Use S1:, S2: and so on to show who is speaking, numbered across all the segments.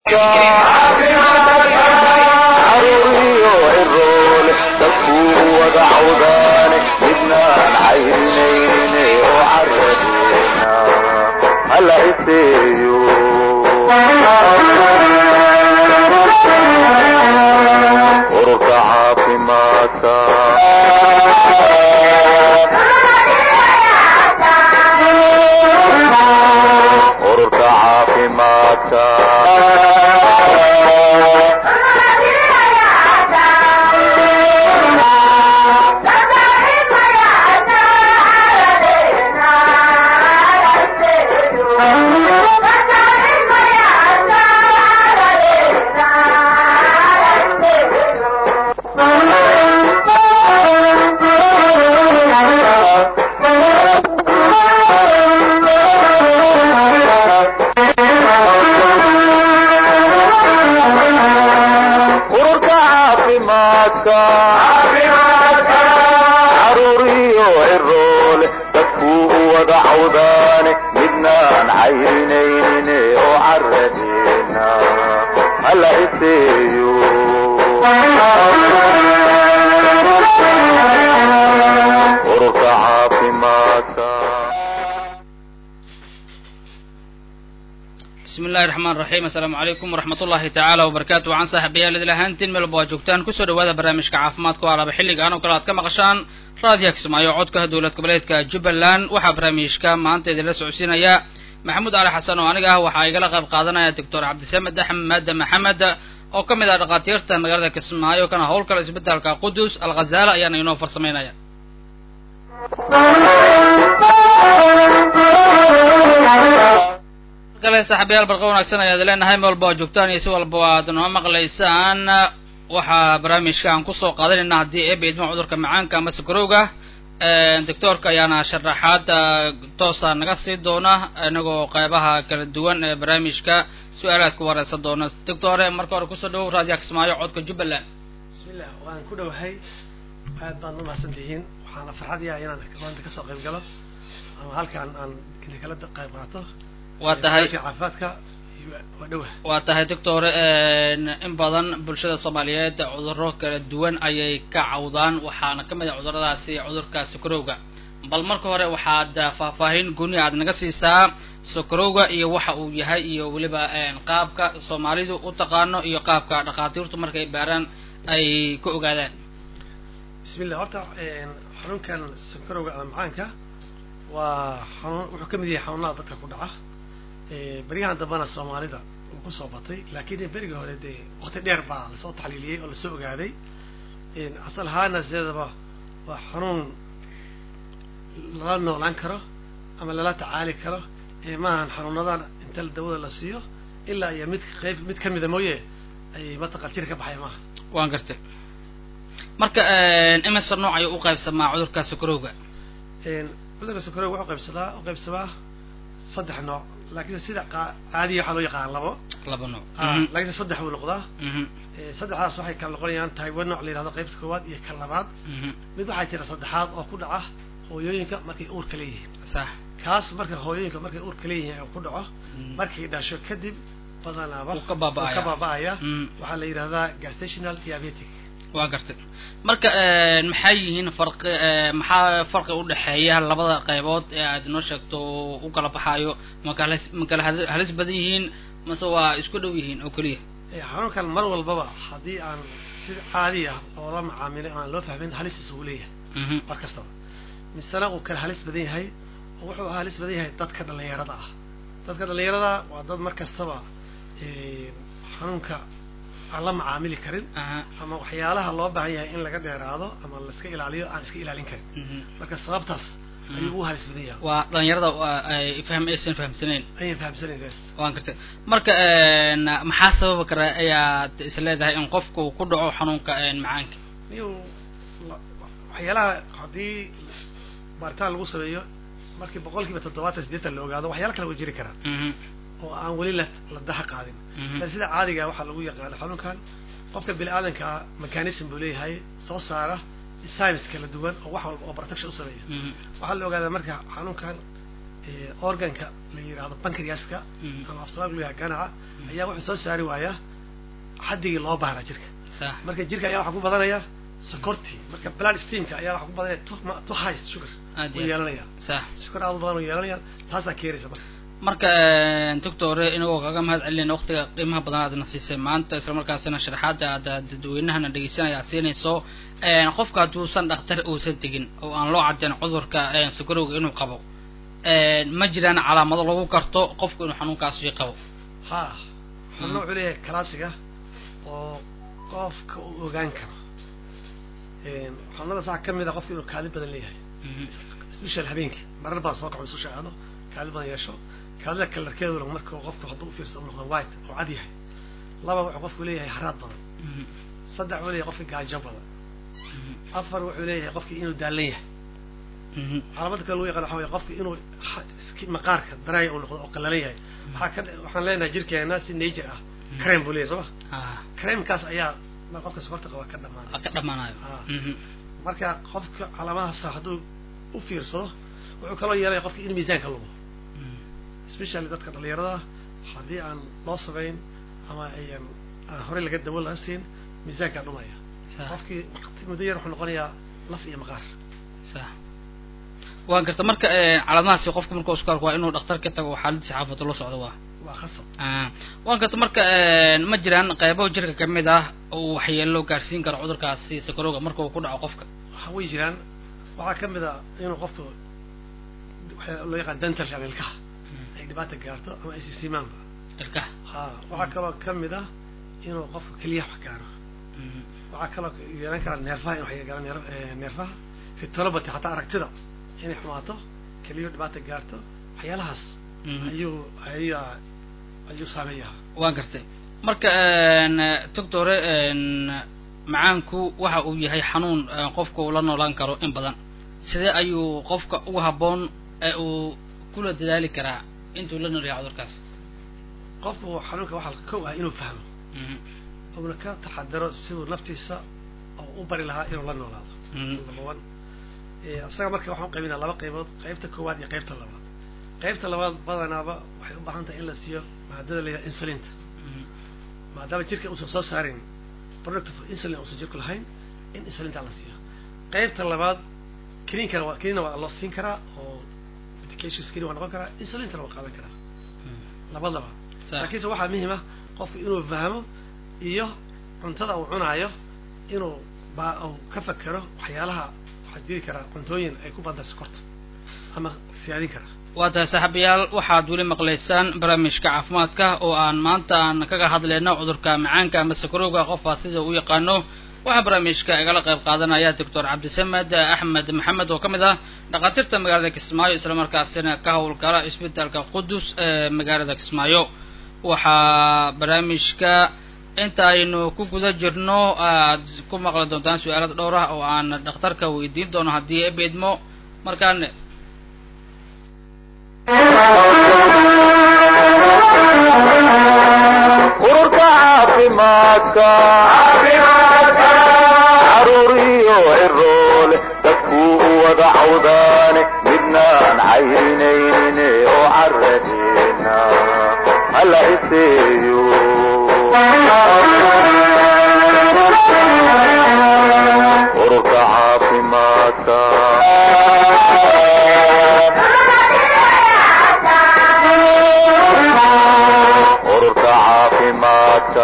S1: caruuriyo cirool dadkuu wada cawdaane midnaan cayrinayne oo caradeena hala iseeyo ururka caafimaadka ururka caafimaadka ururka caafimaadka caruuriyo ciroole dadkuu wada cawdaane midnaan cayrinayne oo caradeena hala iseeyo ururka caafimaadka
S2: bismi illahi raxmaan raxiim assalaamu calaykum waraxmat ullahi tacaala wabarakaatu waxaan saaxiibayaal idil ahaantiin meel walba waa joogtaan kusoo dhawaada barnaamijka caafimaadka oo alaba xilligaan oo kale aad ka maqashaan raadiyaha kismaayo codka dowlad goboleedka jubbaland waxaa barnaamijka maanta idinla socodsiinaya maxamuud cali xasan oo aniga ah waxaa igala qayb qaadanaya doctor cabdisamed axmed maxamed oo ka mid ah dhakhaatiirta magaalada kismaayo kana howlkala isbitaalka qudus alghazaala ayaana inoo farsamaynaya kale saaxiibayaal barqa wanaagsan ayaad leenahay meel walba waa joogtaan iyo si walba aad noo maqlaysaan waxaa barnaamijka aan kusoo qaadanayna haddii eeba idma cudurka macaanka ama sakarowga doctoorka ayaana sharaxaad toosa naga sii doona inagoo qeybaha kala duwan ee barnaamijka su-aalaad ku wareysan doona doctore marka hore kusoo dhawow raadiyaha kismaayo codka jubbaland
S3: bismillah waan ku dhowahay aad baad u mahadsan tihiin waxaana farxad yahay inaan maanta kasoo qayb galo ama halkaan aan kala qayb qaato
S2: waa tahay
S3: caafimaadka waa dhowah
S2: waa tahay doctor in badan bulshada soomaaliyeed cudurro kala duwan ayay ka cawdaan waxaana ka mid ah cuduradaasi cudurka sokorowga bal marka hore waxaad faahfaahin gooni aad naga siisaa sokorowga iyo waxa uu yahay iyo weliba qaabka soomaalidu u taqaano iyo qaabka dhakhaatiirtu markay baaraan ay ka ogaadaan
S3: bismillah horta xanuunkan sokorowga ama macaanka waa xanuun wuxuu ka mid yahay xanuunada dadka ku dhaca beryahan dambena soomaalida uu kusoo batay laakiin berigii hore dee wakti dheer baa lasoo taxliiliyey oo lasoo ogaaday asal ahaana sideedaba waa xanuun lala noolaan karo ama lala tacaali karo maahan xanuunadan inta dawada la siiyo ilaa iyo mid qayb mid kamida mooye ay mataqan jir ka baxay maaha
S2: waan gartay marka imise nooc ayuu u qaybsamaa cudurka sokorowga
S3: cudurka sokorowga wuxuu qaybsadaa u qaybsamaa saddex nooc laakiin sida caadiya waxaa loo yaqaan labo
S2: laba nooc
S3: laakiin saddex buu noqdaa saddexdaas waxay kala noqonayaan taiwan nooc la yihahdo qaybta koowaad iyo ka labaad mid waxaa jira saddexaad oo ku dhaca hooyooyinka markay uurka leeyihiin
S2: sax
S3: kaas marka hooyooyinka markay uurka leeyihiin ku dhaco markay dhasho kadib badanaaba
S2: Wuu ka baaba'aya.
S3: ka baaba'aya
S2: Mm.
S3: waxaa la yidhahdaa gestational diabetic
S2: waa gartay marka maxay yihiin farqi maxaa farqi udhexeeya labada qaybood ee aad noo sheegto oo u kala baxaayo ma kala ma kala hal- halis badan yihiin mase waa isku dhow yihiin oo keliya
S3: Eh, xanuunkan mar walbaba haddii aan si caadi ah oo la macaamilay aan loo fahmin halistiisa uu leeyahay
S2: Mhm.
S3: mar kastaba misena uu kala halis badan yahay oo wuxuu halis badan yahay dadka dhalinyarada ah dadka dhalinyarada waa dad mar kastaba eh, xanuunka aan la macaamili karin
S2: aha
S3: ama waxyaalaha loo baahan yahay in laga dheeraado ama la iska ilaaliyo aan iska ilaalin karin
S2: Mhm.
S3: marka sababtaas ayuu u halis badan yahay
S2: waa dhalinyarada waa ay fahm aysan fahamsanayn
S3: ayaan fahamsanayn
S2: waan gartay marka maxaa sababi kara ayaad is leedahay in qofku ku dhaco xanuunka macaanka
S3: niyu waxyaalaha haddii baaritaan lagu sameeyo markii boqol kiiba toddobaatan siddeetan la ogaado waxyaala kale way jiri karaan
S2: Mhm.
S3: oo aan weli la la daha qaadin
S2: Mhm.
S3: laakiin sida caadiga waxaa lagu yaqaano xanuunkan qofka bini aadanka mechanism buu leeyahay soo saara science kala duwan oo wax walba oo protection u sameeya
S2: Mhm.
S3: waxaa la ogaadaa marka xanuunkan organka la yidhaahdo bankriaska ama afsoomaaliga lu yahay ganaca ayaa wuxuu soo saari waayaa xaddigii loo baahnaa jirka
S2: sax
S3: marka jirka ayaa waxaa ku badanaya sokortii marka blood steamka ayaa waxaa ku badanaya to to high sugar
S2: aad
S3: uu
S2: iyo aad
S3: yeelanaya
S2: sax
S3: sukar aad u badan uu yeelanaya taasaa keenaysa marka
S2: marka doctore inagoo kaga mahad celinayna waqtiga qiimaha badan aadna siisay maanta isla markaasina sharaxaada aad dadweynahana dhegeysanaya aad siinayso qofka hadduusan dhakhtar uusan tegin oo aan loo caddeyn cudurka sukarowga inuu qabo ma jiraan calaamado lagu garto qofku inuu xanuunkaasi qabo
S3: ha xubno wuxuu leeyahay classiga oo qofka uu ogaan karo xubnadaas waxaa kamid a qofka inuu kaali badan leeyahay special habeenkii marar badan soo kaco isu shaacado kaali badan yeesho kaalida kalarkeeduna marka qofku hadduu ufiirsado u noqdo white oo cad yahay laba wuxuu qofku leeyahay haraad badan saddex wuxuu leeyahay qofki gaajo badan afar wuxuu leeyahay qofki inuu daalan yahay calaamada kale lagu yaqaan waxa weye qofki inuu ha- maqaarka daraaya uu noqdo oo qallalan yahay waxaa ka waxaan leenahay jirkeena si nature ah creme buu leeyahay soo ma
S2: ah
S3: cremekaas ayaa ma qofka sokorta qaba ka dhamaanay
S2: ka dhamaanayo
S3: Ah.
S2: Mhm.
S3: marka qofka calaamadahaas hadduu u fiirsado wuxuu kaloo yeelaya qofki in miisaanka lumo
S2: Mhm.
S3: especially dadka dhalinyarada haddii aan loo samayn ama ayan aan horey laga dawo laga siin miisaankaa dhumaya
S2: sax
S3: qofkii waqti muddo yar wuxuu noqonayaa laf iyo maqaar
S2: sax waan garta marka calaamadahaasi qofka markuu isku arko waa inuu dhakhtar ka tago oo xaaladiisa xaafado la socdo waa
S3: waa khasab
S2: Ah, waan garta marka ma jiraan qeybo jirka kamid ah oo waxyeelo gaarsiin karo cudurkaasi sakarowga marka uu ku dhaco qofka
S3: waxa way jiraan waxaa kamid a inuu qofku waxaa loo yaqaan dental ama ilkaha ay dhibaata gaarto ama ay sisimaanba
S2: ilkaha
S3: ha waxaa kaloo kamid ah inuu qofku keliyaha wax gaaro
S2: Mhm.
S3: waxaa kaloo yeelan karaa neerfaha in wax gaaro neer- eh, neerfaha fitolobati hataa aragtida inay xumaato keliyo dhibaata gaarto waxyaalahaas
S2: Mhm.
S3: ayuu ayaa ayuu saameeyaa
S2: waan gartay marka doctore macaanku waxa uu yahay xanuun eh, qofka uu la noolaan karo in badan sidee ayuu qofka ugu habboon ee uu kula dadaali karaa intuu la nool yahay cudurkaas
S3: qofku xanuunka waxaa kow ah inuu fahmo
S2: Mhm.
S3: uuna ka taxadaro siduu naftiisa oo u bari lahaa inuu la noolaado
S2: Mhm.
S3: number one Eh, isaga marka waxaan u qaybinaa laba qaybood qaybta koowaad iyo qaybta labaad qaybta labaad badanaaba waxay u baahan tahay in la siiyo maadada la yidhaha insulinta
S2: Mhm.
S3: maadaama jirka uusan soo saarin product of insulin uusan jirku lahayn in insulinta la siiyo qaybta labaad kiniinkana waa kiniina waa loo siin karaa oo medications kini waa noqon karaa insulintana waa qaadan karaa
S2: Mhm.
S3: labadaba
S2: Sax.
S3: laakiinse waxaa muhiim ah qofku inuu fahmo iyo cuntada uu cunaayo inuu ba uu ka fakero waxyaalaha waxaa jiri karaa cuntooyin ay ku badan sokorta ama siyaadin kara
S2: waa tahay saaxiibayaal waxaad weli maqlaysaan barnaamijka caafimaadka oo aan maanta aan kaga hadlayno cudurka macaanka ama sakarowga qofaa sida u yaqaano waxaa barnaamijka igala qayb qaadanaya doctor cabdisamed axmed maxamed oo ka mid ah dhakhaatiirta magaalada kismaayo islamarkaasina ka howlgala isbitaalka qudus ee magaalada kismaayo waxaa barnaamijka inta aynu ku guda jirno aad ku maqli doontaan su-aalada dhowr ah oo aan dhakhtarka weydiin doono haddii ebeedmo markaan
S1: ururka caafimaadka caruuriyo ciroole dadkuu u wada cawdaane midnaan caynayne oo caradeena hala iseeyo ururka caafimaadka ururka caafimaadka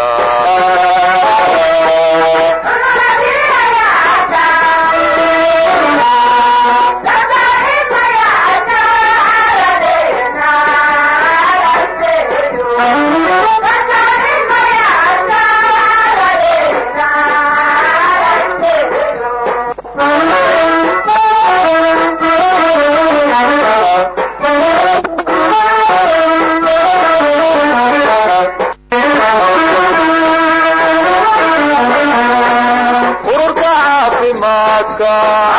S1: ururka caafimaadka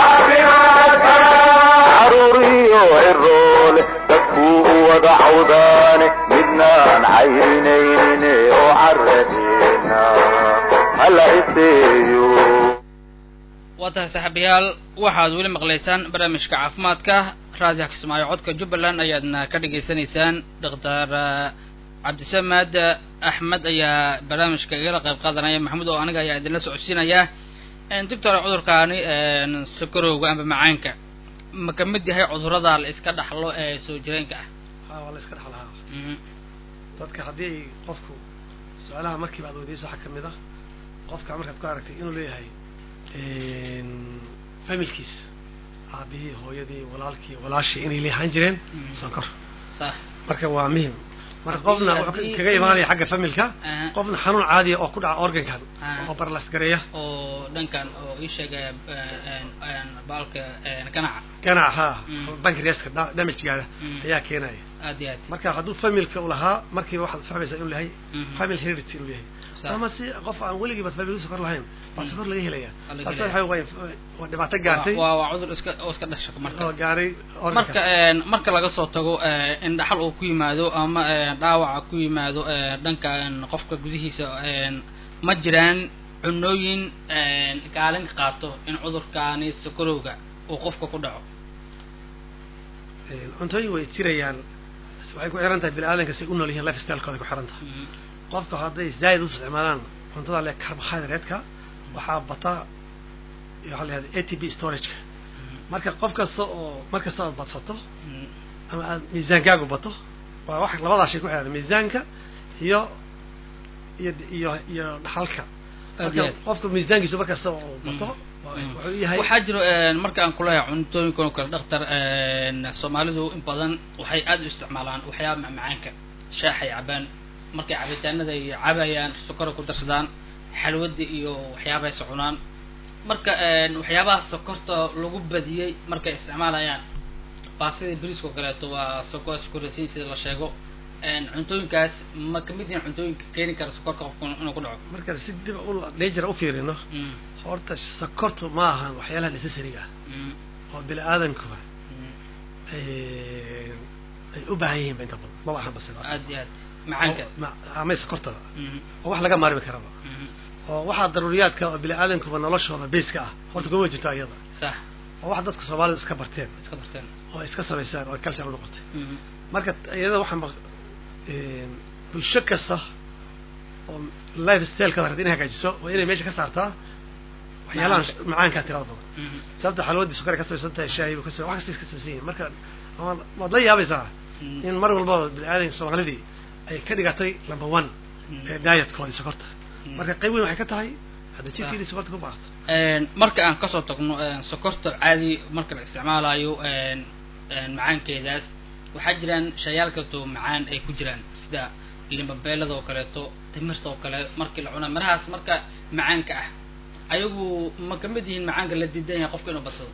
S1: caruuriyo ciroole dadkuu u wada cawdaane midnaan caynayne oo caradeena hala iseeyo
S2: waa tahay saaxiibayaal waxaad weli maqlaysaan barnaamijka caafimaadka raadiyaha kismaayo codka jubbaland ayaadna ka dhagaysanaysaan doctor cabdisamad axmed ayaa barnaamijka igala qayb qaadanaya maxamuud oo aniga ayaa idinla socodsiinaya doctor cudurkaani sakarowga amba macaanka ma ka mid yahay cudurada la iska dhaxlo ee soo jireenka ah
S3: ha waa la iska dhexlahaa dadka haddii ay qofku su-aalaha markiiba aad weydiyayso waxaa kamid ah qofka markaad ku aragtay inuu leeyahay familkiis aabihii hooyadii walaalkii walaashii inay leehaan jireen sonkor
S2: sax
S3: marka waa muhim marka
S2: Haddii-
S3: qofna wuxuu
S2: haddii-
S3: kaga imaanaya xagga familka
S2: Aha.
S3: qofna xanuun caadiya oo ku dhaca organkan
S2: Aha.
S3: oo barlas gareeya
S2: oo dhankan oo ii sheegaya baalka ganaca
S3: ganac haa
S2: Mm.
S3: bankreaska damagegaada
S2: Mm.
S3: ayaa keenaya
S2: aad iyo aad
S3: marka hadduu familka u lahaa markiiba waxaad fahmaysaa inuu yahay
S2: Mhm.
S3: family heredity inuu yahay
S2: Sax.
S3: ama si qof aan weligiiba family sokor lahayn baa
S2: Mm.
S3: sokor laga helaya
S2: Waa laga
S3: taasi
S2: helaya.
S3: waxa way waa dhibaato gaartay
S2: waa waa cudur iska oo iska dhasha marka
S3: oo gaaray
S2: marka
S3: organka
S2: marka laga soo tago in dhaxal uu ku yimaado ama dhaawaca ku yimaado dhanka qofka gudihiisa ma jiraan cunooyin kaalin ka qaato in cudurkaani sokorowga uu qofka ku dhaco
S3: cuntooyin way jirayaan waxay ku xiran tahay bini aadanka si u nool yihiin life stylekooda ku xiran tahay qofka hadday zaaid u isticmaalaan cuntada le carbohydrate-ka waxaa bata waxaa la yihahda a t b storage-ka marka qof kasta oo mar kasta aad badsato ama aad miisaankaagu bato waa wax labadaa shay ku xiran miisaanka iyo iyo iyo iyo dhaxalka marka
S2: Aad.
S3: qofka miisaankiisu mar kasta oo bato waa- wuxuu yahay
S2: waxaa jiro marka aan kulahay cuntooyinkan oo kale dhaktar soomaalidu in badan waxay aad u isticmaalaan waxyaaba macmacaanka shaaxay cabaan markay cabitaanada ay cabayaan sokora ku darsadaan xalwada iyo waxyaabahay socunaan marka waxyaabaha sokorta lagu badiyey markay isticmaalayaan baastida bariiska oo kaleeto waa soko sukorasiin sida la sheego cuntooyinkaas ma kamid yihiin cuntooyinka keeni kara sokorka qofka inuu ku dhaco
S3: marka si dib u nature u fiirino
S2: Mm,
S3: horta sokortu ma ahan waxyaalaha necessary-ga ah
S2: mm,
S3: oo bini aadankuba
S2: mm.
S3: ay ay u baahan yihiin ba inta badan maba ahanba sidaas
S2: aad iyo aad macaanka
S3: Oo- ma- ama sokortada
S2: Mhm,
S3: oo wax laga maarmi karaba
S2: mhm.
S3: oo waxaa daruuriyaadka oo bini aadankuba noloshooda basiska ah horta kuma jirto iyada
S2: sax
S3: oo wax dadka soomaalida iska barteen
S2: iska barteen
S3: oo iska samaysaan oo culture u noqotay
S2: Mhm,
S3: marka iyada waxaa maq- bulsho kasta oo life stylekada rabta inay hagaajiso waa inay meesha ka saartaa waxyaalahan
S2: Macaanka.
S3: macaankaa tirada badan
S2: mhm,
S3: sababta xalwadii sukar ka samaysan tahay shaahi buu ka samay wax kasta iska samaysan yihiin marka ama waad la yaabaysaa
S2: mhm,
S3: in mar walbaba bini aadanka soomaalidii ay ka dhigatay number one
S2: mhm.
S3: ee dietkoodii sokorta
S2: Mhm.
S3: marka qayb weyn waxay ka tahay hadda jirkeedii sokorta ku baaqato
S2: Een, marka aan kasoo tagno een, sokorta caadi marka la isticmaalayo een, een, macaankeedaas waxaa jiraan shayaal kaleeto macaan ay ku jiraan sida limbabeelada oo kaleeto timirta oo kale markii la cuna mirahaas marka macaanka ah ayagu ma kamid yihiin macaanka la diidan yahay qofka inuu badsado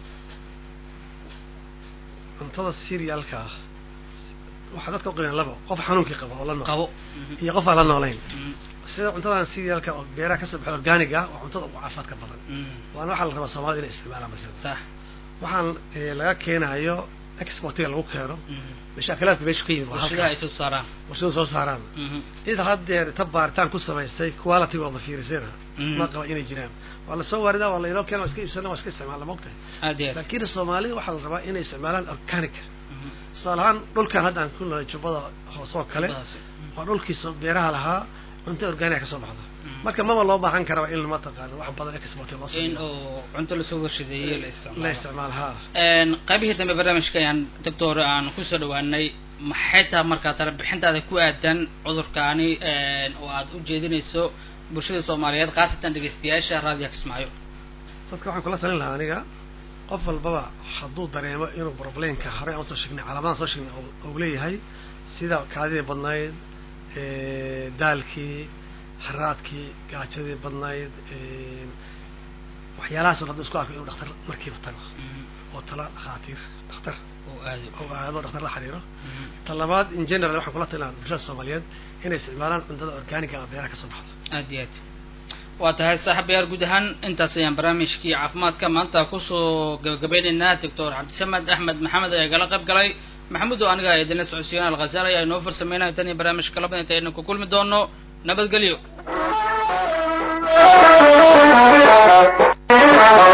S3: cuntada cerealka ah waxaa dadka u qiimeyn labo qof xanuunkii qaba oo la nool
S2: qabo
S3: iyo qof aan la noolayn
S2: Mhm,
S3: sida cuntadan cerealka oo beeraha kasoo baxo organic ah waa cuntada ugu caafimaadka badan
S2: mhm,
S3: waana waxaa la rabaa soomaalida inay isticmaalaan masala
S2: sax
S3: waxaan eh, laga keenayo exportiga lagu keeno
S2: mhm.
S3: mashaakalaadka meesha ka yimid waa
S2: warshadaha ay
S3: halkaas
S2: soo saaraan
S3: warshada soo saaraan
S2: Mhm,
S3: cid haddeer ta baaritaan ku samaystay qualitygooda fiirisayna
S2: Mhm.
S3: ma qaba inay jiraan waa lasoo waaridaa waa lainoo keena waa iska iibsana waa iska isticmaalna maogtahay
S2: aad iyo aad
S3: laakiin soomaalida waxaa la rabaa inay isticmaalaan organic
S2: Mhm,
S3: tusaale ahaan dhulkan hadda aan ku nolay jubbada hoose oo kale
S2: cunadaasi. Mhm,
S3: waa dhulkiisa beeraha lahaa cunto organic ka soo baxda
S2: Mhm.
S3: marka maba loo baahan karaba in mataqaano wax badan export loo
S2: in
S3: sameeyo
S2: oo cunto lasoo warshadeeyey la
S3: la
S2: isticmaalo
S3: isticmaalo haa
S2: Een, qaybihii dambe barnaamijka ayaan doctor aan kusoo dhawaanay maxay tahay markaa tala bixintaada ku aadan cudurkaani een, oo aad u jeedinayso bulshada soomaaliyeed khaasatan dhegeystayaasha raadiyo kismaayo
S3: dadka waxaan kula talin lahaa aniga qof walbaba hadduu dareemo inuu problemka horey aan soo sheegnay calaamadan soo sheegnay uu- uu leeyahay sida kaadidii badnayd eh, daalkii haraadkii gaajadii badnayd eh, waxyaalahaas oo dhan hadduu isku arko inuu dhakhtar markiiba tago oo tala dhakhaatiir dhakhtar
S2: oo aado
S3: oo aado dhakhtar la xiriiro
S2: Mhm.
S3: ta labaad in general waxaan kula talin lahaa bulshada soomaaliyeed inay isticmaalaan cuntada organiga ah beeraha ka soo baxda
S2: aad iyo aad waa tahay saaxiibayaal guud ahaan intaas ayaan barnaamijkii caafimaadka maanta kusoo gabagabeynaynaa doctor cabdisamed axmed maxamed ayaa gala qayb galay maxamuud oo aniga idinla socodsiiyaan alkhasaal ayaa inoo farsameynaya tan iyo barnaamijka labada inta aynu ku kulmi doono nabadgelyo
S1: Thank you.